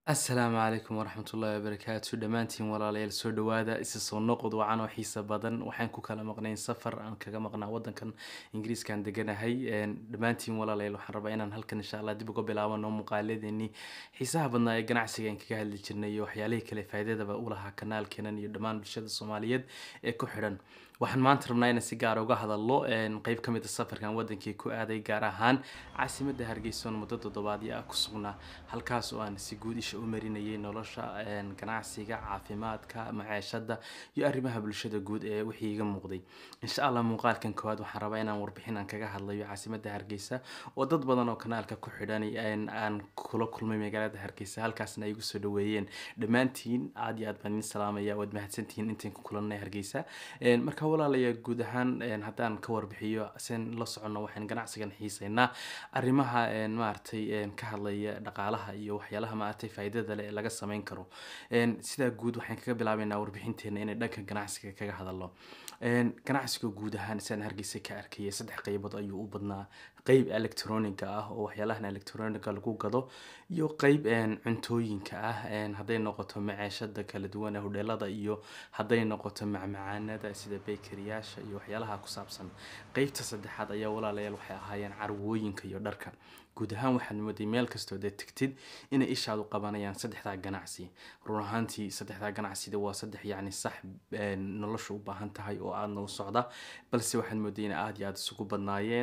asalaamu calaykum waraxmatullaahi wabarakaatu dhammaantiin walaalayaal soo dhawaada isa soo noqod wacan oo xiisa badan waxaan ku kala maqnayn safar aan kaga maqnaa wadankan ingiriiskaan deganahay dhammaantiin walaalayaal waxaan rabaa inaan halkan insha allah dib uga bilaabano muuqaaladeennii xiisaha badnaa ee ganacsiga aan kaga hadli jirnay iyo waxyaalihii kale faa'iidadaba u lahaa kanaalkeenan iyo dhammaan bulshada soomaaliyeed ee ku xidhan waxaan maanta rabnaa inaan si gaara uga hadalno qeyb ka mid a safarkan wadankii ku aaday gaar ahaan caasimadda hargeysa oon muddo toddobaadyo ah ku sugnaa halkaas oo aan si guud isha u marinayay nolosha ganacsiga caafimaadka maceeshada iyo arrimaha bulshada guud ee wixii iga muuqday insha allah muuqaalkan koowaad waxaan rabaa inaan warbixin aan kaga hadlayo caasimadda hargeysa oo dad badan oo kanaalka ku xidhan aan kula kulmay magaalada hargeysa halkaasna ay igu soo dhaweeyeen dhammaantiin aad iyo aad baan idin salaamaya waad mahadsantihiin intaan ku kulanay hargeysa marka walaalayaa guud ahaan haddaan ka warbixiyo sen la soconno waxaan ganacsigan xiiseynaa arrimaha maaragtay ka hadlaya dhaqaalaha iyo waxyaalaha maaragtay faa'iidada leh ee laga sameyn karo sidaa guud waxaan kaga bilaabeynaa warbixinteena inay dhanka ganacsiga kaga hadalno ganacsiga guud ahaan sidaan hargeysa ka arkayay saddex qeybood ayuu u badnaa qeyb electroniga ah oo waxyaalahan electroniga lagu gado iyo qeyb cuntooyinka ah hadday noqoto maceeshada kala duwan ee hodheelada iyo hadday noqoto macmacaanada sida bakeryyaasha iyo waxyaalaha ku saabsan qeybta saddexaad ayaa walaalayaal waxay ahaayeen carwooyinka iyo dharka guud ahaan waxaad mooday meel kastoo dee tegtid inay ishaadu qabanayaan saddexdaa ganacsi run ahaantii saddexdaa ganacsida waa saddex yacni sax nolosha u baahan tahay oo aadna u socda balse waxaad mooday in aada iyo aada isugu badnaayeen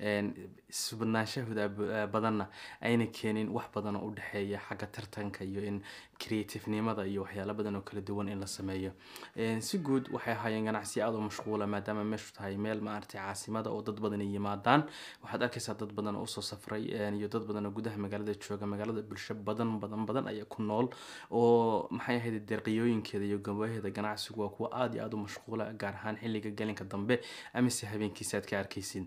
isbadnaanshahooda badanna ayna keenin wax badan oo u dhexeeya xagga tartanka iyo in creativenimada iyo waxyaalo badan oo kala duwan in la sameeyo si guud waxay ahaayeen ganacsi aada u mashquula maadaama meeshu tahay meel maaragtay caasimada oo dad badan ay yimaadaan waxaad arkaysaa dad badan oo usoo safray iyo dad badan oo gudaha magaalada jooga magaalada bulsho badan badan badan ayaa ku nool oo maxay ahayd deeqiyooyinkeeda iyo gabaheeda ganacsigu waa kuwa aada iyo aada u mashquula gaar ahaan xilliga gelinka dambe amase habeenkiisa aad ka arkaysid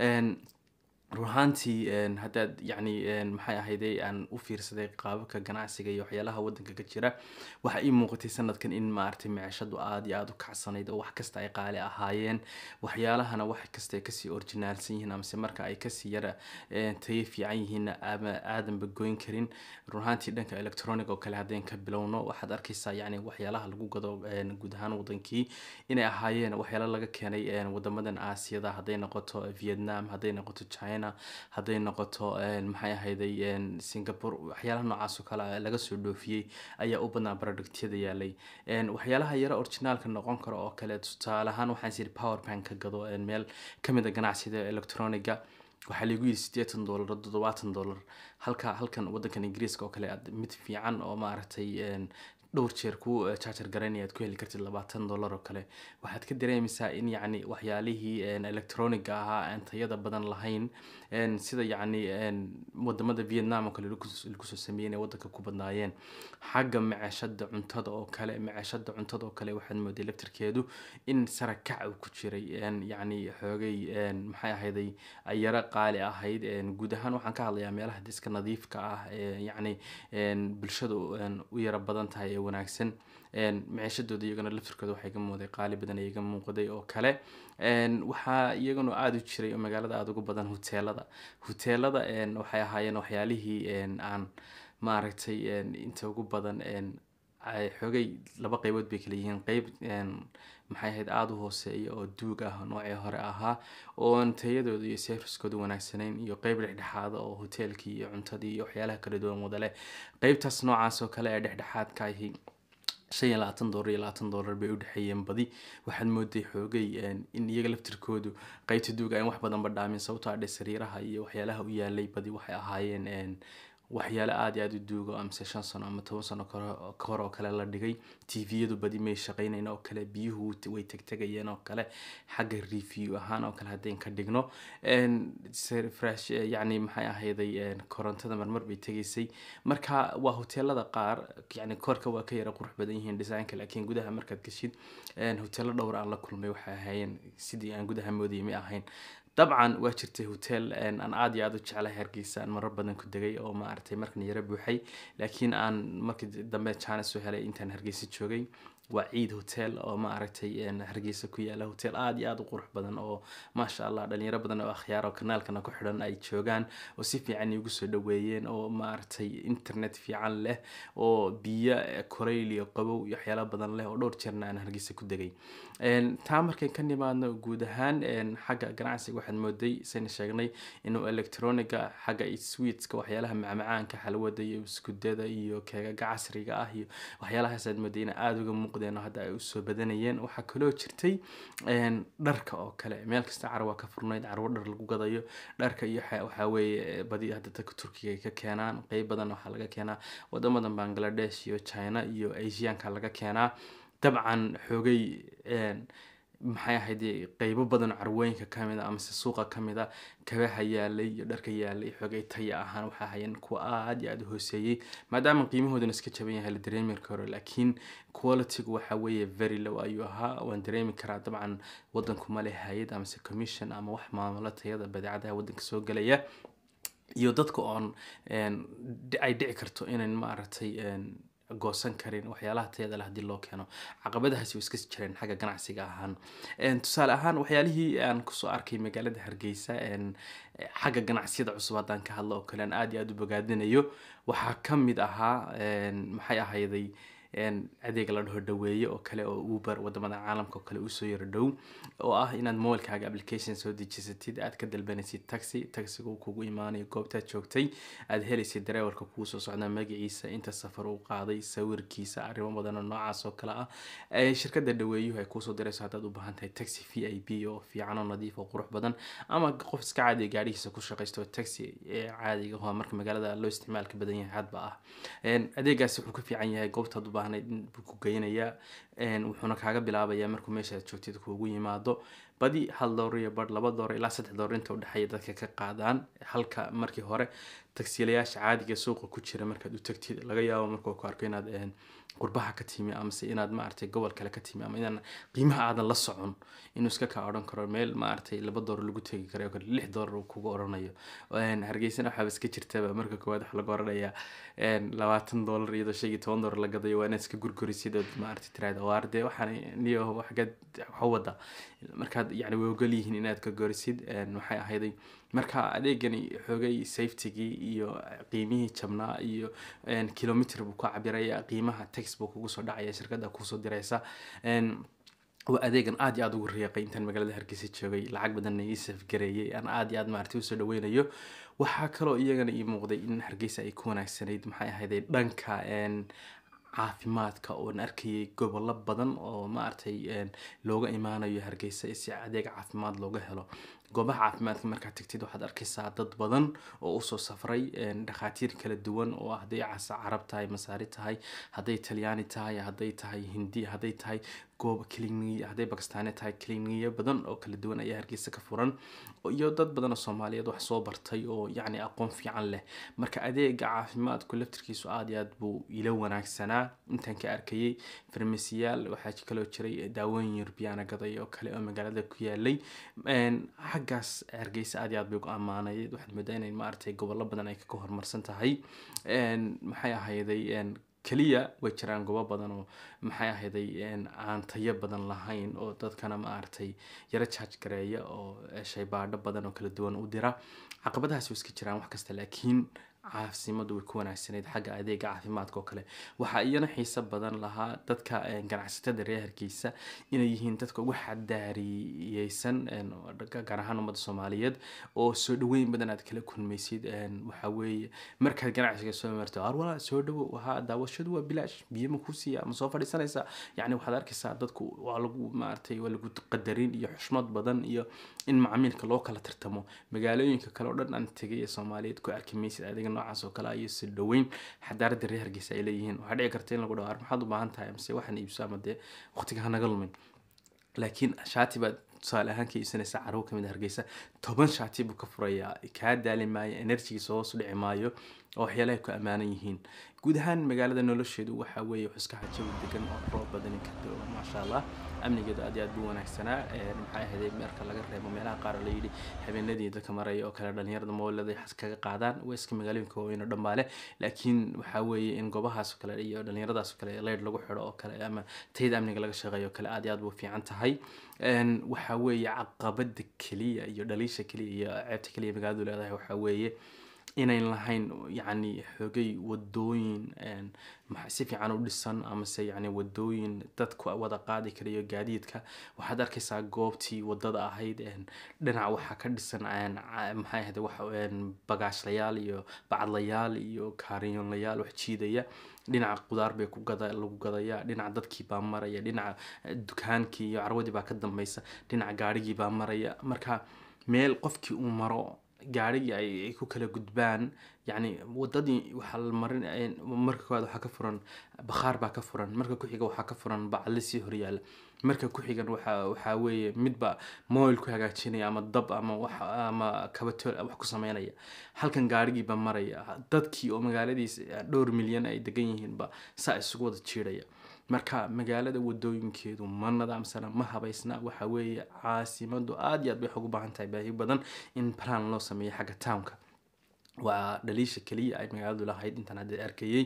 run ahaantii haddaad yacni maxay ahayday aan u fiirsaday qaababka ganacsiga iyo waxyaalaha wadanka ka jira waxaa ii muuqatay sanadkan in maaragtay maciishadu aada iyo aada u kacsanayd oo wax kasta ay qaali ahaayeen waxyaalahana wax kasta ay kasii orginaalsan yihiin amase marka ay kasii yara tayo fiican yihiinna ama aadanba goyn karin run ahaantii dhanka electronic oo kale haddayn ka bilowno waxaad arkaysaa yacni waxyaalaha lagu gado guud ahaan wadankii inay ahaayeen waxyaala laga keenay wadamadan aasiyada hadday noqoto vietnam hadday noqoto china hadday noqoto maxay ahayday singapore waxyaalaha noocaas oo kale laga soo dhoofiyey ayaa u badnaa productyada yaalay waxyaalaha yaro originaalka noqon karo oo kale tusaale ahaan waxaan siri power bank ka gado meel kamid a ganacsida electroniga waxaa lagu yidhi siddeetan dollar toddobaatan dollar halka halkan wadankan ingiriiska oo kale mid fiican oo maaragtay dhowr jeer ku charger garaynaya aad ku heli kartid labaatan dollar oo kale waxaad ka dareemaysaa in yacni waxyaalihii electroniga ahaa aan tayada badan lahayn sida yacni wadamada vietnam oo kale lagu soo sameeyey inay wadanka ku badnaayeen xagga maceeshada cuntada oo kale maceeshada cuntada oo kale waxaad mooday laftirkeedu in sarakac uu ku jiray yacni xoogay maxay ahayday yaro qaali ahayd guud ahaan waxaan ka hadlayaa meelaha diska nadiifka ah yacni bulshada u yaro badan tahay wanaagsan maciishadooda iyagana laftirkooda waxaa iga muuqday qaali badan ee iga muuqday oo kale waxaa iyagana aada u jiray oo magaalada aada ugu badan huteelada huteelada waxay ahaayeen waxyaalihii aan maaragtay inta ugu badan xoogay laba qeybood bay kala yihiin qeyb maxay ahayd aada u hooseeya oo duug ah noocii hore ahaa oon tayadooda iyo serviskooda wanaagsanayn iyo qeyb dhexdhexaada oo hoteelkii iyo cuntadii iyo waxyaalaha kala duwan wada leh qeybtaas noocaas oo kale ee dhexdhexaadka ahi shan iyo labaatan dollar iyo labaatan dollar bay u dhexeeyeen badi waxaad mooday xoogay in iyaga laftirkoodu qeybta duuga aan wax badanba dhaamin sababtoo adhe sariiraha iyo waxyaalaha u yaalay badi waxay ahaayeen waxyaale aada iyo aada u duugo amase shan sano ama toban sano ka hor oo kale la dhigay tviyadu badi may shaqaynayn oo kale biyuhu way tegtegayeen oo kale xagga review ahaan oo kale haddayn ka dhigno fresh yacni maxay ahayday korontada marmar bay tegaysay marka waa hoteelada qaar yacni korka waa ka yara qurux badan yihiin designka laakiin gudaha markaad gashid hoteelo dhowr aan la kulmay waxay ahaayeen sidii aan gudaha moodayay may ahayn dabcan waa jirtay hotel aan aada iyo aada u jeclahay hargeysa aan marar badan ku degay oo maaragtay markan yaro buuxay laakiin aan markii dambe china soo helay intaan hargeysa joogay waa ciid hotel oo ma aragtay hargeysa ku yaala hotel aada iyo aada u qurux badan oo maasha allah dhalinyaro badan oo akhyaar oo kanaalkana ku xidhan ay joogaan oo si fiican iigu soo dhaweeyeen oo maaragtay internet fiican leh oo biyo korayl iyo qabow iyo waxyaala badan leh oo dhowr jeerna aan hargeysa ku degay taa markayn ka nimaadno guud ahaan xagga ganacsiga waxaad mooday sayna sheegnay inuu electroniga xagga sweetska waxyaalaha macmacaanka xalwada iyo iskudada iyo keegaga casriga ah iyo waxyaalahaasaad mooday ina aada uga muuqdeen oo hadda ay usoo badanayeen waxaa kaloo jirtay dharka oo kale meel kasta carwa ka furnayd carwo dhar lagu gadayo dharka iyo waxaa weeye badi hadda dadka turkiga ay ka keenaan qeyb badan waxaa laga keenaa wadamadan bangladesh iyo china iyo asianka laga keenaa dabcan xoogay maxay ahayd qeybo badan carwooyinka kamid a amase suuqa kamid a kabaha yaalay iyo dharka yaalay xoogay taya ahaan waxaa hayeen kuwa aada iyo aada u hooseeyey maadaama qiimahoodana iska jaban yahay la dareemi karo laakiin qualitygu waxa weeye very low ayuu ahaa waan dareemi karaa dabcan wadanku male hay-ad amase commission ama wax maamulo tayada badeecadaha wadanka soo gelaya iyo dadka oon ay dhici karto inan maaragtay goosan karin waxyaalaha tayada leh hadii loo keeno caqabadahaasi way iska jireen xagga ganacsiga ahaan tusaale ahaan waxyaalihii aan kusoo arkay magaalada hargeysa xagga ganacsiyada cusub haddaan ka hadlo oo kale aan aada iyo aada u bogaadinayo waxaa ka mid ahaa maxay ahayday adeega la dhaho dhaweeye oo kale oo uber wadamada caalamka oo kale usoo yaro dhow oo ah inaad mobilkaaga application soo dejisatid aad ka dalbanaysid taxi taxiga uu kugu imaanayo goobtaad joogtay aad helaysid dareewarka kugu soo socda magaciisa inta safar uu qaaday sawirkiisa arrimo badan oo noocaas oo kale ah shirkada dhaweeyuhu ay kuusoo dirayso haddaad u baahan tahay taxi v i p oo fiican oo nadiif oo qurux badan ama qof iska caadiga gaadhigiisa ku shaqaysto taxi caadiga oo marka magaalada loo isticmaalka badan yahay hadba ah adeegaasi wuxuu ka fiican yahay goobtaad u baahnayd buu ku geynayaa wuxuuna kaaga bilaabayaa markuu meeshaad joogtid kuugu yimaado badi hal door iyo bar laba door ilaa saddex door inta udhexeeya dadka ka qaadaan halka markii hore tagsiilayaasha caadiga suuqa ku jira markaad u tagtid laga yaabo markuu ku arko inaad qurbaha ka timi amase inaad maaragtay gobol kale ka timi ama inaan qiimaha aadan la socon inuu iska kaa odhan karo meel maaragtay laba door lagu tegi karo kale lix door uu kugu odhanayo hargeysana waxaaba iska jirtaba marka koowaad waxa laga odhanayaa labaatan doolar iyadoo shan iyo toban doolar la gadayo waa inaad iska gurgurisid ood maaragtay tiraahda waar dee waxaan niyo xagad waxa wada markaad yacni way ogol yihiin inaad ka gorisid waxay ahayday marka adeegani xoogay safetygii iyo qiimihii jabnaa iyo kilomitr buu ku cabiraya qiimaha tax buu kugu soo dhacaya shirkadda kusoo diraysa waa adeegan aada iyo aada ugu riiqay intaan magaalada hargeysa joogay lacag badanna ii safgareeyay aan aada iyo aada maaragtay usoo dhaweynayo waxaa kaloo iyagana ii muuqday in hargeysa ay ku wanaagsanayd maxay ahayday dhanka caafimaadka oon arkayay gobollo badan oo maaragtay looga imaanayo hargeysa si adeeg caafimaad looga helo goobaha caafimaadka markaad tagtid waxaad arkaysaa dad badan oo usoo safray dhakhaatiir kala duwan oo hadday casa carab tahay masaari tahay hadday talyaani tahay hadday tahay hindi hadday tahay goob cliniya hadday bakistaani tahay cliniya badan oo kala duwan ayaa hargeysa ka furan iyo dad badan oo soomaaliyeed wax soo bartay oo yacni aqoon fiican leh marka adeega caafimaadku laftirkiisu aada iyo aad buu ila wanaagsanaa intaan ka arkayay farmasiyaal waxaa kaloo jiray daawooyin yurbiyaana gaday oo kale oo magaalada ku yaalay xaggaas hargeysa aada iyo aad bay ugu ammaanayd waxaad moodaa inay maaragtay gobollo badan ay kaga horumarsan tahay maxay ahayday keliya way jiraan goobo badan oo maxay ahayday aan tayo badan lahayn oo dadkana maaragtay yaro jaaj gareeya oo shaybaadho badan oo kala duwan u dira caqabadahaasi way iska jiraan wax kasta laakiin caasimadu way ku wanaagsanayd xagga adeega caafimaadka oo kale waxaa iyana xiiso badan lahaa dadka ganacsatada reer hargeysa inay yihiin dadka ugu xadaariyeysan gaar ahaan ummadda soomaaliyeed oo soo dhaweyn badan aad kala kulmaysid waxaa weeye markaad ganacsiga soo marto arwala soo dhawo ha daawashadu waa bilaash biyo ma ku siiya ma soo fadhiisanaysaa yacni waxaad arkaysaa dadku waa lagu maaragtay waa lagu qadarin iyo xushmad badan iyo in macmiilka loo kala tartamo magaalooyinka kale oo dhan aan tegay ee soomaaliyeed ku arki maysid adeega noocaas oo kale ayo si dhaweyn xadaaradda reer hargeysa ay leeyihiin waxaa dhici karta in lagu dhawaar maxaad u baahan tahay amase waxaan iibso ama dee waqtiga hanaga lumin laakiin shaati baad tusaale ahaan ka iibsanaysa carwo kamid hargeysa toban shaati buu ka furayaa kaa daali maayo energigiisa hoos u dhici maayo oo waxyaalaha ku ammaanan yihiin guud ahaan magaalada nolosheedu waxaa weeye xuska xajawi degan oo roob badani ka dao maasha allah amnigeedu aad iyo aad buu wanaagsanaa maxay ahayd marka laga reebo meelaha qaar la yidhi habeenadii dadka maraya oo kale dhalinyarada moolada xas kaga qaadaan waa iska magaalooyinka waaweyn oo dhambaale laakiin waxaa weeye in goobahaas oo kale iyo dhalinyaradaas oo kale leyd lagu xidho oo kale ama tayada amniga laga shaqeeyo oo kale aad iyo aad buu fiican tahay waxaa weeye caqabada keliya iyo dhaliisha keliya iyo ceebta keliya magaaladu leedahay waxaa weeye inayn lahayn yacni xoogay wadooyin si fiican u dhisan amase yacni wadooyin dadku wada qaadi karayo gaadiidka waxaad arkaysaa goobtii wadada ahayd dhinac waxaa ka dhisan maxay ahayd wax bagaashlayaal iyo bacadlayaal iyo kaariyonlayaal wax jiidaya dhinaca qudaar bay ku gada lagu gadaya dhinaca dadkii baa maraya dhinaca dukaankii iyo carwadii baa ka dambeysa dhinaca gaarigii baa maraya marka meel qofkii uu maro gaarigii ay ku kala gudbaan yacni wadadii waxaa la marin marka koowaad waxaa ka furan bakhaar baa ka furan marka ku-xiga waxaa ka furan bacli sii horyaala marka ku-xigan waxa waxaa weeye midba moil ku hagaajinaya ama dab ama wax ama kabatool wax ku sameynaya halkan gaarigiiba maraya dadkii oo magaaladiis dhowr milyan ay degan yihiinba saa isugu wada jiidhaya marka magaalada wadooyinkeedu ma nadaamsana ma habaysna waxa weeye caasimadu aada iyo aad bay ugu baahan tahay baahi badan in plan loo sameeyo xagga townka waa dhaliisha keliya ay magaaladu lahayd intaan hadda arkayey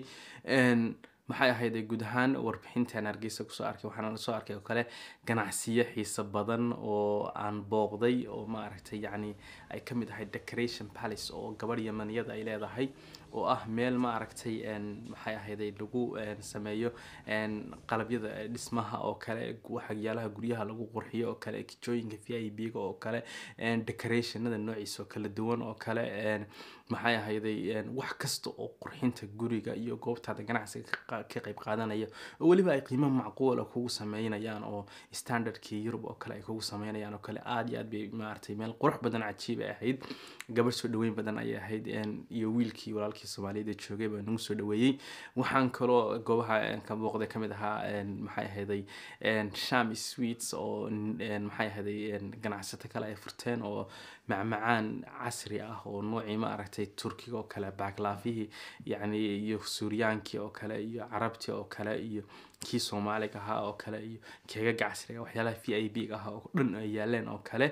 maxay ahayd guud ahaan warbixintan hargeysa kusoo arkay waxaana soo arkay oo kale ganacsiyo xiiso badan oo aan booqday oo maaragtay yacni ay ka mid ahayd decoration palace oo gabadh yamaniyada ay leedahay oo ah meel maaragtay maxay ahayday lagu sameeyo qalabyada dhismaha oo kale waxyaalaha guryaha lagu qurxiyo oo kale kijooyinka v i b ga oo kale decorationada noociisa oo kala duwan oo kale maxay ahayday wax kasta oo qurxinta guriga iyo goobtaada ganacsiga ka qayb qaadanaya oo weliba ay qiimo macquula kugu sameynayaan oo standardkii yurub oo kale ay kugu sameynayaan oo kale aada iyo aad bay maaragtay meel qurux badan cajiib ay ahayd gabadh soo dhaweyn badan ayay ahayd iyo wiilkii walaalkii soomaaliyada joogay baa nagu soo dhaweeyey waxaan kaloo goobaha ka booqday kamid ahaa maxay ahayday sham sweets oo maxay ahayday ganacsato kale ay furteen oo macmacaan casri ah oo noocii ma aragtay turkiga oo kale backlaafihii yacni iyo suuriyaankii oo kale iyo carabtii oo kale iyo kii soomaaliga ahaa oo kale iyo keegaga casriga waxyaalaha v i b ga ahaa oo dhan ay yaaleen oo kale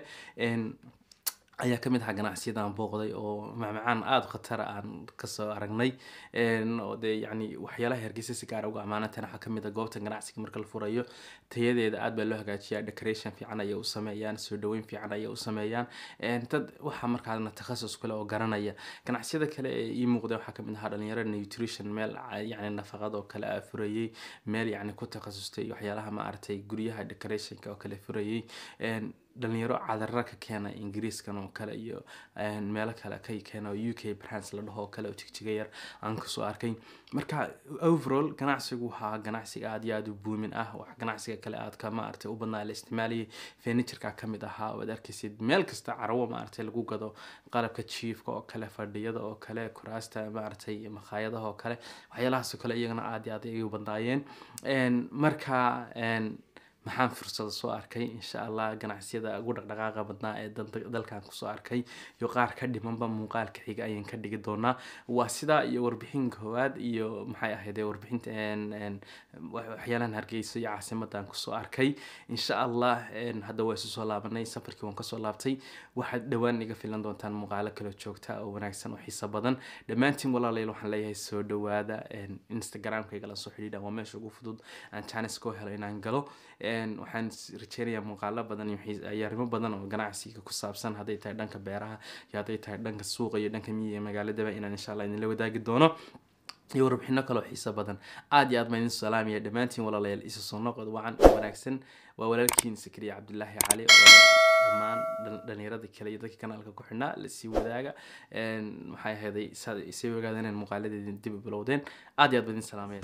ayaa kamid ahaa ganacsiyadaan booqday oo macmacaan aada khatara aan kasoo aragnay oo dee yacni waxyaalaha hargeysa si gaara uga ammaanantan waxaa kamid a goobta ganacsiga marka la furayo tayadeeda aad baa loo hagaajiyaa decoration fiican ayay u sameeyaan soo dhaweyn fiican ayay u sameeyaan dad waxaa markaana takhasus kale oo garanaya ganacsiyada kale ee ii muuqda waxaa kamid ahaa dhalinyaro nutrition meel yacni nafaqad oo kale a furayey meel yacni ku takhasustay waxyaalaha maaragtay guryaha decorationka oo kale furayey dhalinyaro cadarra ka keena ingiriiskan oo kale iyo meelo kale ka keena oo u k brands la dhaho oo kale oo jigjiga yar aan kusoo arkay marka overall ganacsigu waxaa ganacsiga aada iyo aada u buumin ah wax ganacsiga kale aad ka maaragtay u badnaa la isticmaalayay furnitureka kamid ahaa waad arkaysid meel kasta carwo maaragtay lagu gado qalabka jiifka oo kale fadhiyada oo kale kuraasta maaragtay makhaayadaha oo kale waxyaalahaas oo kale iyagana aada iyo aad ay u badnaayeen marka maxaan fursada soo arkay insha allah ganacsiyada ugu dhaqdhaqaaqa badnaa ee dalkan kusoo arkay iyo qaar ka dhimanba muuqaalka xiga ayaan ka dhigi doonaa waa sidaa iyo warbixin koowaad iyo maxay ahayd warbixinta waxyaalahan hargeysa iyo caasimadan kusoo arkay insha allah hadda waa isu soo laabanay safarkii waan kasoo laabtay waxaad dhowaan iga filan doontaan muuqaalo kale joogta oo wanaagsan oo xiiso badan dhammaantiin walaalayl waxaan leeyahay soo dhawaada instagramka igala soo xidhiidha waa meesha ugu fudud aan jaanis koo helo inaan galo waxaan rajeynayaa muuqaalo badan iyo arrimo badan oo ganacsiga ku saabsan hadday tahay dhanka beeraha iyo hadday tahay dhanka suuqa iyo dhanka miyiga magaaladaba inaan insha allah idinla wadaagi doono iyo warbixino kaloo xiiso badan aada iyo aad baan idin salaamaya dhammaantiin walaalayaal isa soo noqod wacan oo wanaagsan waa walaalkiin sakriya cabdilaahi cali oo dhammaan dhalinyarada kale iyo dadka kanaalka ku xidhnaa lasii wadaaga maxay ahayday saad isay ogaadeen in muuqaaladeedin dib u bilowdeen aad iyo aad baan idin salaamaya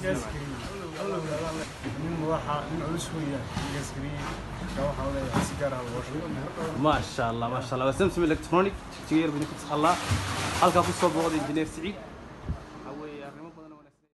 ما شاء الله ما شاء الله وسمسم الكترونيك تغير بنك الله halkaa kusoo booqda injineer siciid waxaa weeye arrimo badan